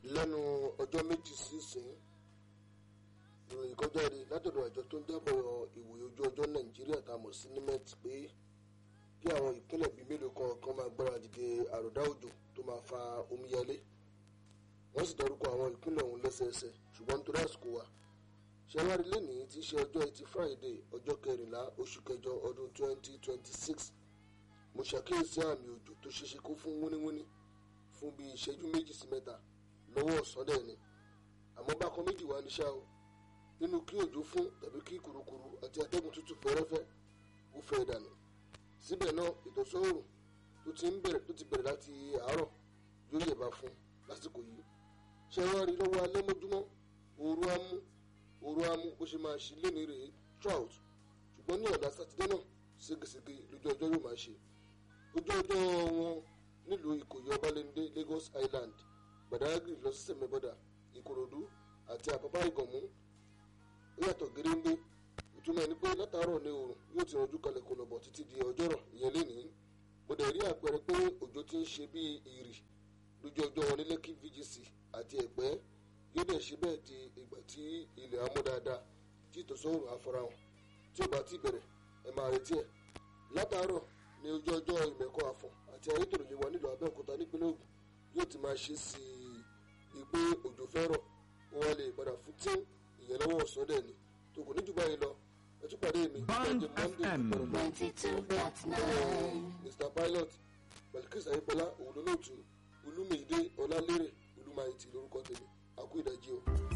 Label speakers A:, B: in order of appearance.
A: lẹ́nu ọjọ́ méjì sísìn ìròyìn kan jáde látọ̀dọ̀ àjọ tó ń jábọ̀ ìwòye ojú ọjọ́ nàìjíríà tá a mọ̀ sí nimet pé kí àwọn ìpínlẹ̀ bíi mélòó kan kan máa gbára dìde àròdá òjò tó máa fa omíyalé wọ́n sì dárúkọ àwọn ìpínlẹ̀ ọ̀hún lẹ́sẹẹsẹ ṣùgbọ́n nítorí àsìkò wa ṣẹwárí lẹ́nìí tí í ṣe ọjọ́ ẹtì friday ọjọ́ kẹrìnlá oṣù kẹjọ ọdún 2026 mo ṣàkíyèsí àmì òjò tó ṣeéṣe kó fún wúníwúní fún bíi ìṣẹ́jú méjì sí mẹ́ta lọ́wọ́ ọ̀sán dẹ̀ ni àmọ́ bákan méjì wá ní ṣá o nínú kí òjò fún tàbí kí kùrukùru àti atẹ́gùn tútù fẹ́rẹ́fẹ́ ó fẹ́ dànù síbẹ̀ náà ìtọ́sọ́rùn tó ti ń bẹ̀rẹ̀ tó ti bẹ̀rẹ̀ láti àárọ̀ yóò yẹ̀bá fún lásìkò yìí ṣé wọ́n rí lọ́wọ́ alẹ́ mọ́júmọ́ ooru á mú ooru á mú bó ṣe máa ṣe lé ní rèé trout ṣùgbọ́n ní ọ̀dà sátidé náà ségesège lójú ọjọ́ yóò máa ṣe ojú ọjọ́ wọn nílùú ìkòyí ọbalẹ́ndé lagos island gbàdágìrì lọ sí sẹ̀mẹ́bọ́dà ìkòròdú àti àpápá ìgànmú ó yàtọ̀ géréńgbé ìtumọ̀ ẹni pé látàárọ̀ ní oòrùn yóò ti rànjú kalẹ̀ kò lọ́bọ̀ títí di ọjọ́rọ̀ ìyẹn lénìí mo dẹ̀ rí àpẹẹrẹ pé òjò ti ń ṣe bíi ìrì lójú ọjọ́ wọn ní lẹ́kì vgc àti ẹ̀pẹ́ yóò dẹ̀ ṣe bẹ́ẹ̀ di ìgbà tí ilẹ̀ amú dáadáa tí ìtòsọ́rùn àfarahàn tí ò bá ti bẹ̀rẹ̀ ẹ máa retí ẹ̀ látàárọ̀ ní ojú ọjọ́ ìmẹ̀kọ àfọ̀n àti ayétòrò yìí wà nílùú abẹ́òkúta nípínlẹ̀ ògùn yóò ti máa ṣe sí i pé òjò fẹ́rọ̀ ó wá lè padà fún tí ìyẹn lọ́wọ́ ọ̀sán dẹ̀ ni tó kò ní jù báyìí lọ ẹ tún pàdé mi
B: Bond
A: lọ́jọ́ monday
B: FM.
A: ìpẹ̀rẹ̀ náà
C: 92.9.
A: mr pilot belkis ayípọlá òwúlólóòtú olúmídé ọlálérè olúmayìtì lórúkọ tèmi àkú ìdájí o.